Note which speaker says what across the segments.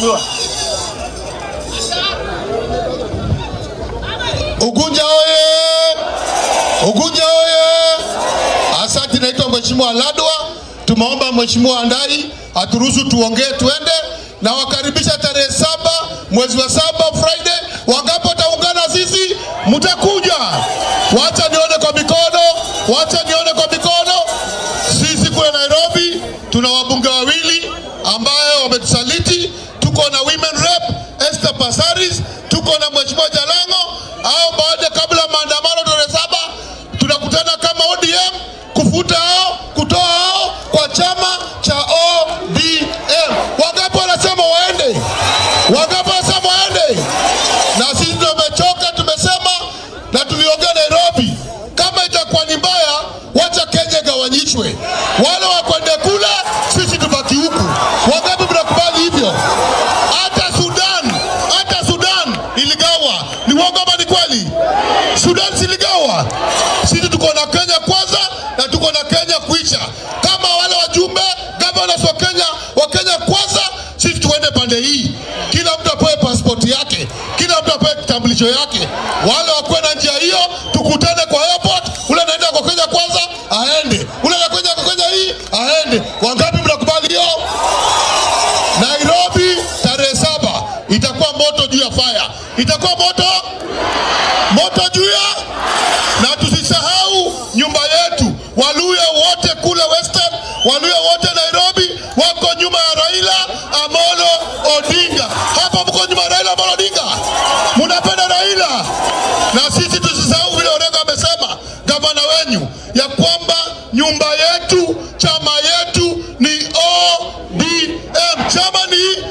Speaker 1: Ugunja oye! Ugunja oye! Asante, naitwa Mheshimiwa Ladwa. Tumeomba Mheshimiwa Ndai aturuhusu tuongee tuende, na wakaribisha tarehe saba mwezi wa saba Friday. Wangapi wataungana sisi? Mtakuja? Wacha nione kwa mikono, wacha nione kwa mikono. Sisi kule Nairobi tuna wabunge wawili ambayo wametusaliti. Tuko na women rep Esther Passaris, tuko na Mheshimiwa Jalango au baada kabla maandamano tarehe saba tunakutana kama ODM kufuta hao kutoa hao kwa chama cha ODM. Wangapi wanasema waende? Wangapi wanasema waende? Na sisi tumechoka, tumesema na tuliongea Nairobi, kama itakuwa ni mbaya, wacha Kenya igawanyishwe, wale wakwende kule, sisi tubaki huku. Wangapi mnakubali hivyo? Hata Sudan, hata Sudan iligawa. Ni uongo ama ni kweli? Sudan siligawa. Sisi tuko na Kenya kwanza na tuko na Kenya kuisha. Kama wale wajumbe governors wa Kenya wa Kenya kwanza, sisi tuende pande hii, kila mtu apewe pasipoti yake, kila mtu apewe kitambulisho yake. Wale wakuwe na njia hiyo, tukutane kwa airport. Ule anaenda kwa Kenya kwanza aende, ule anakwenda kwa Kenya hii aende. Wangapi mnakubali hiyo? Nairobi tarehe saba itakuwa moto juu ya fire, itakuwa moto moto juu ya na tusisahau nyumba yetu. Waluya wote kule Western, Waluya wote Nairobi wako nyuma ya Raila Amolo Odinga. Hapa mko nyuma ya Raila Amolo Odinga, munapenda Raila. Na sisi tusisahau vile Orengo amesema, gavana wenyu, ya kwamba nyumba yetu, chama yetu ni ODM. Chama ni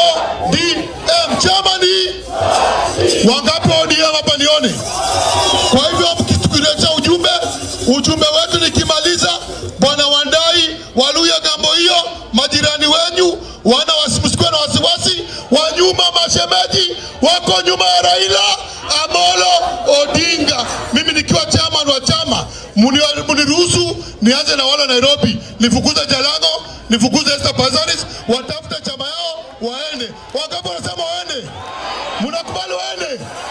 Speaker 1: ODM. Chama ni wangapi wa ODM hapa nione? Kwa hivyo mkitukuletea ujumbe, ujumbe wetu nikimaliza, bwana Wandai, Waluya gambo hiyo, majirani wenyu wana wasi- msikuwe na wasiwasi, wa nyuma mashemeji wako nyuma ya Raila Amolo Odinga. Mimi nikiwa chairman wa chama, muni- muniruhusu nianze na wale wa Nairobi, nifukuze Jalango, nifukuze Esther Passaris, watafute chama yao waende. Wangapi wanasema waende? Mnakubali waende?